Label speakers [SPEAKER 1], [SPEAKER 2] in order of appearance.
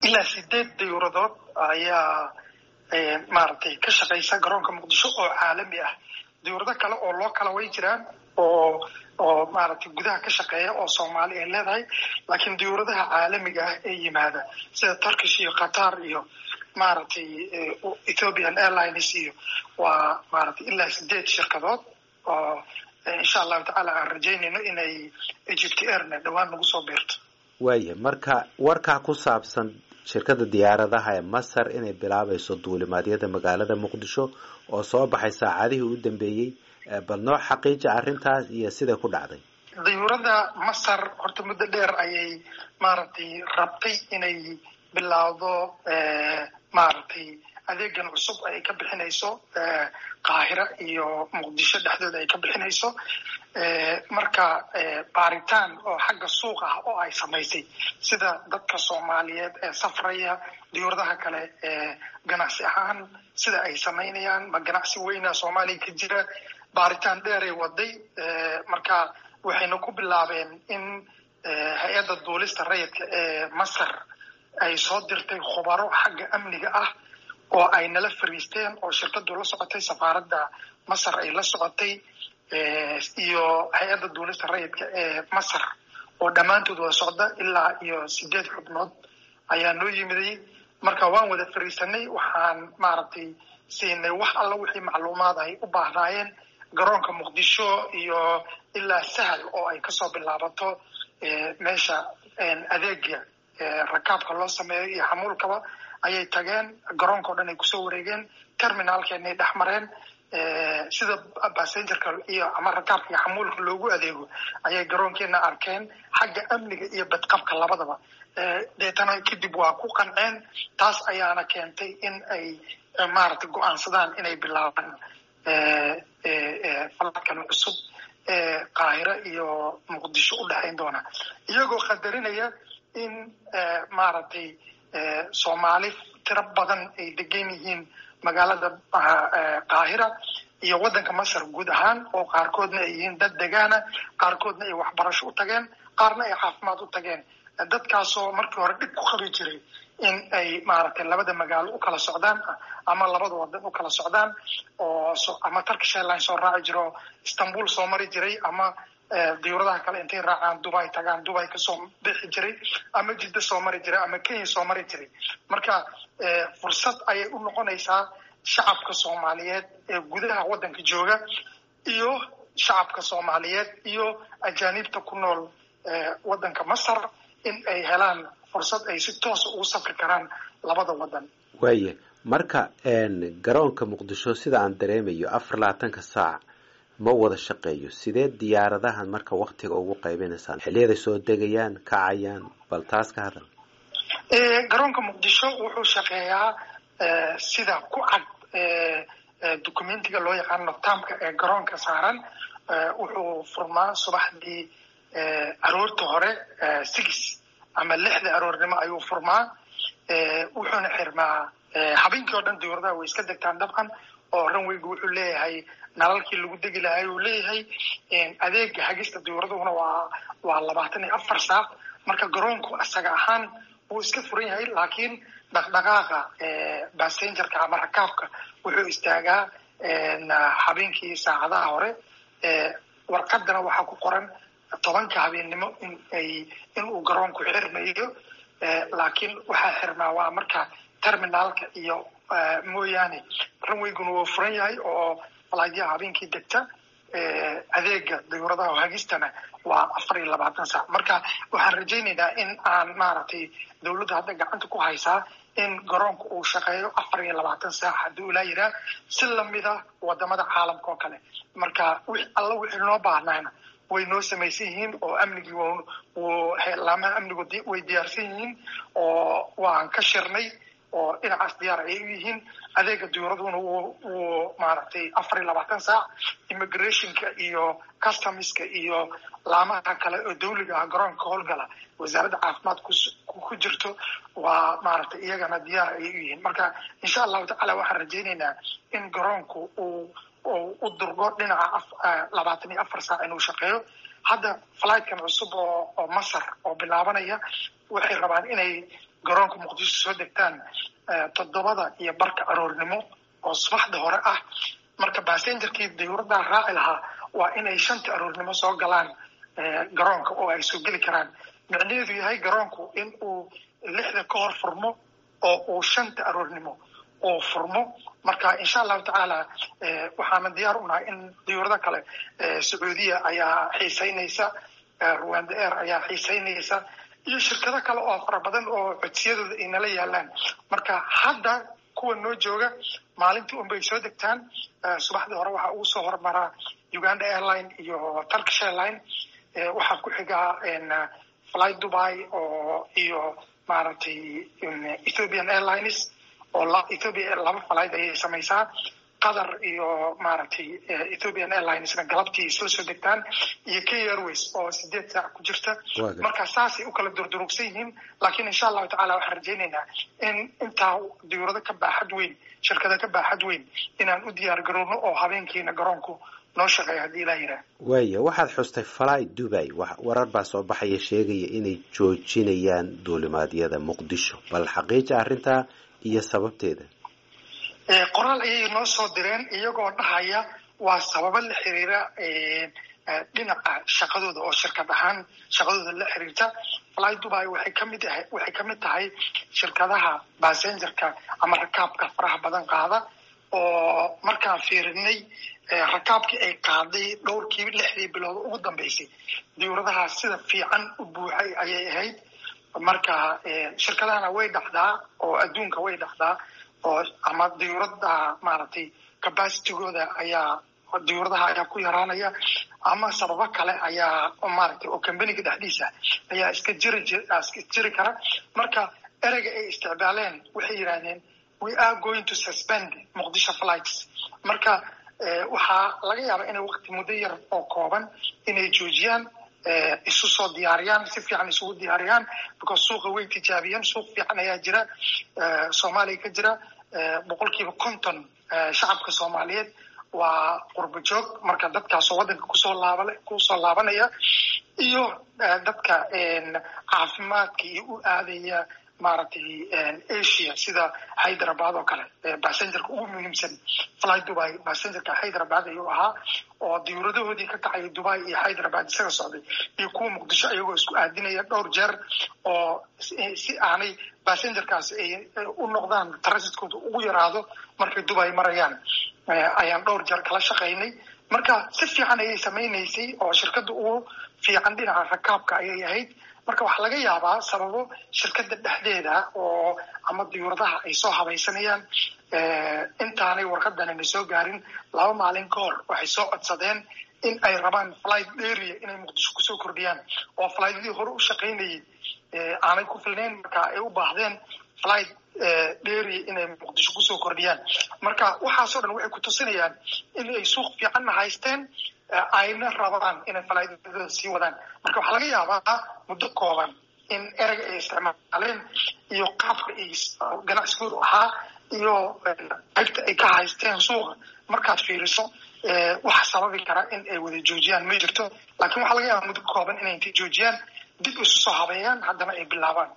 [SPEAKER 1] ilaa sideed dayuuradood ayaa maaragtay ka shaqaysa garoonka muqdisho oo caalami ah dayuurado kale oo loo kala way jiraan oo oo maaragtay gudaha ka shaqeeya oo soomaali ay leedahay laakiin dayuuradaha caalamiga ah ee yimaada sida turkish iyo qatar iyo maaragtay ethiopian airlines iyo waa maaragtay ilaa sideed shirkadood oo insha allahu tacaala aan rajaynayno inay egypt airna dhowaan nagu soo biirto
[SPEAKER 2] waaya marka warkaa ku saabsan shirkadda diyaaradaha ee masar inay bilaabayso duulimaadyada magaalada muqdisho oo soo baxay saacadihii u dambeeyey bal noo xaqiija arrintaas iyo siday ku dhacday
[SPEAKER 1] dayuurada masar horta muddo dheer ayay maaragtay rabtay inay bilaawdo maaragtay adeegan cusub ay ka bixinayso qaahira iyo muqdisho dhexdooda ay ka bixinayso marka baaritaan oo xagga suuq ah oo ay samaysay sida dadka soomaaliyeed ee safraya diyuuradaha kale ee ganacsi ahaan sida ay samaynayaan ma ganacsi weyna soomaaliya ka jira baaritaan dheeray waday marka waxayna ku bilaabeen in hay-adda duulista rayidka ee masar ay soo dirtay khubaro xagga amniga ah oo ay nala fariisteen oo shirkadu la socotay safaaradda masar ay la socotay iyo hay-adda duulista rayidka ee masar oo dhammaantood wada socda ilaa iyo sideed xubnood ayaa noo yimiday marka waan wada fariisanay waxaan maaragtay siinay wax alla wixii macluumaad ay u baahnaayeen garoonka muqdisho iyo ilaa sahal oo ay kasoo bilaabato meesha adeega rakaabka loo sameeyo iyo xamuulkaba ayay tageen garoonka o dhan ay kusoo wareegeen terminaalkeenay dhex mareen sida bassengerka iyo ama rakaabka iyo xamuulka loogu adeego ayay garoonkeena arkeen xagga amniga iyo badqabka labadaba deetana kadib waa ku qanceen taas ayaana keentay in ay maaragtay go-aansadaan inay bilaabaan faladkan cusub ee qaahiro iyo muqdisho u dhexayn doona iyagoo qadarinaya in maaragtay soomaali tiro badan ay degan yihiin magaalada qaahira iyo waddanka masar guud ahaan oo qaarkoodna ay yihiin dad degaana qaarkoodna ay waxbarasho u tageen qaarna ay caafimaad u tageen dadkaasoo markii hore dhib ku qabi jiray in ay maaragtay labada magaalo u kala socdaan ama labada wadan u kala socdaan oo ama turkish airline soo raaci jiro istanbul soo mari jiray ama diyuuradaha kale intay raacaan dubai tagaan dubai kasoo bixi jiray ama jidda soo mari jiray ama kenya soo mari jiray marka fursad ayay u noqonaysaa shacabka soomaaliyeed ee gudaha waddanka jooga iyo shacabka soomaaliyeed iyo ajaanibta ku nool waddanka masar in ay helaan fursad ay si toosa ugu safri karaan labada waddan
[SPEAKER 2] waaya marka garoonka muqdisho sida aan dareemayo afar labaatanka saac ma wada shaqeeyo sidee diyaaradahan marka waktiga ugu qaybinaysaan xiliyaday soo degayaan kacayaan bal taas ka hadal
[SPEAKER 1] garoonka muqdisho wuxuu shaqeeyaa sida ku cad documentiga loo yaqaano tamka ee garoonka saaran wuxuu furmaa subaxdii aroorta hore six ama lixda aroornimo ayuu furmaa wuxuuna xirmaa habeenkii oo dhan diyuuradaha way iska degtaan dabcan oo ranweygu wuxuu leeyahay nalalkii lagu degi lahay uu leeyahay adeega hagista diyuuraduna waa waa labaatan iyo afar saac marka garoonku isaga ahaan wuu iska furan yahay laakiin dhaqdhaqaaqa bassengerka ama rakaabka wuxuu istaagaa habeenkii saacadaha hore warqadana waxaa ku qoran tobanka habeennimo in ay in uu garoonku xirmayo laakiin waxaa xirmaa waa marka terminaalka iyo mooyaane ranweyguna wuu furan yahay oo falaadyaha habeenkii degta adeega dayuuradaha hagistana waa afar iyo labaatan saac marka waxaan rajaynaynaa in aan maaragtay dawladda hadda gacanta ku haysaa in garoonka uu shaqeeyo afar iyo labaatan saac haddii ulaa yiraa si lamida wadamada caalamka oo kale marka alla wixii noo baahnayna way noo samaysan yihiin oo amnigii laamaha amnigu way diyaarsan yihiin oo waan ka shirnay oo dhinacaas diyaar ayay u yihiin adeega diyuuraduna wuu maaragtay afar iyo labaatan saac immigrationka iyo customska iyo laamaha kale oo dawliga ah garoonka howlgala wasaaradda caafimaad ku jirto waa maaragtay iyagana diyaar ayay u yihiin marka insha allahu tacala waxaan rajaynaynaa in garoonku uu u durgo dhinaca labaatan iyo afar saac inuu shaqeeyo hadda flightkan cusub oo oo masar oo bilaabanaya waxay rabaan inay garoonka muqdisho soo degtaan toddobada iyo barka aroornimo oo subaxda hore ah marka basengerkii diyuuraddaa raaci lahaa waa inay shanta aroornimo soo galaan garoonka oo ay soo geli karaan micnaheedu yahay garoonku in uu lixda ka hor furmo oo uu shanta aroornimo oo furmo marka insha allahu tacaala waxaana diyaar u nahay in diyuurado kale sacuudiya ayaa xiisaynaysa rwanda air ayaa xiisaynaysa iyo shirkado kale oo fara badan oo codsiyadooda ay nala yaalaan marka hadda kuwa noo jooga maalintii unbay soo degtaan subaxdii hore waxaa ugu soo hormaraa uganda airline iyo turkish airline waxaa ku xigaa fly dubai oo iyo maaragtay ethiopian airlines oo ethiopia laba flight ayay samaysaa qatar iyo maaragtay ethiopian airlinesna galabtii isla soo degtaan iyo kenya airways oo sideed saac ku jirta marka saasay u kala durdurugsan yihiin laakiin insha allahu tacala waxaan rajaynaynaa in intaa diyuurado ka baaxad weyn shirkado ka baaxad weyn inaan u diyaar garowno oo habeenkiina garoonku noo shaqeeya haddii ilaa yidhaah
[SPEAKER 2] waaya waxaad xustay fly dubai warar baa soo baxaya sheegaya inay joojinayaan duulimaadyada muqdisho bal xaqiija arrintaa iyo sababteeda
[SPEAKER 1] qoraal ayay noo soo direen iyagoo dhahaya waa sababo la xiriira dhinaca shaqadooda oo shirkad ahaan shaqadooda la xiriirta fly dubai waxay kamid ahay waxay kamid tahay shirkadaha basengerka ama rakaabka faraha badan qaada oo markaan fiirinay rakaabkii ay qaaday dhowrkii lixdii bilood ugu dambeysay diyuuradaha sida fiican u buuxay ayay ahayd marka shirkadahana way dhacdaa oo adduunka way dhacdaa oo ama diyuurada maaragtay capacitigooda ayaa diyuuradaha ayaa ku yaraanaya ama sababo kale ayaa maaragtay oo combaniga dhexdiisa ayaa iska jiri iska jiri kara marka ereyga ay isticmaaleen waxay yidhahdeen we are going to suspend muqdisho flights marka waxaa laga yaabaa inay waqti muddo yar oo kooban inay joojiyaan isu soo diyaariyaan si fiican isugu diyaariyaan because suuqa way tijaabiyeen suuq fiican ayaa jira soomaaliya ka jira boqolkiiba konton shacabka soomaaliyeed waa qurbo joog marka dadkaasoo waddanka kusoo laaba kusoo laabanaya iyo dadka caafimaadka iyo u aadaya maaragtay asia sida hyderabad oo kale basengerka ugu muhiimsan fly dubai basengerka hyderabad ayuu ahaa oo diyuuradahoodii ka kacaya dubai iyo hyderabad isaga socday iyo kuwa muqdisho ayagoo isku aadinaya dhowr jeer oo si aanay basengerkaasi ay u noqdaan transitkooda ugu yaraado markay dubai marayaan ayaan dhowr jeer kala shaqaynay marka si fiican ayay samaynaysay oo shirkadda ugu fiican dhinaca rakaabka ayay ahayd marka waxaa laga yaabaa sababo shirkadda dhexdeeda oo ama diyuuradaha ay soo habaysanayaan intaanay warqadanana soo gaarin laba maalin ka hor waxay soo codsadeen in ay rabaan flight area inay muqdisho kusoo kordhiyaan oo flightadii hore u shaqaynayay aanay ku filnayn marka ay u baahdeen flight dheeri inay muqdisho kusoo kordhiyaan marka waxaasoo dhan waxay ku tusinayaan in ay suuq fiicanna haysteen ayna rabaan inay falaidadooda sii wadaan marka waxaa laga yaabaa muddo kooban in ereyga ay isticmaaleen iyo qaabka ay ganacsigoodu ahaa iyo qaybta ay ka haysteen suuqa markaad fiiriso wax sababi kara in ay wada joojiyaan ma jirto laakiin waxaa laga yaabaa muddo kooban inay intay joojiyaan dib isu soo habeeyaan haddana ay bilaabaan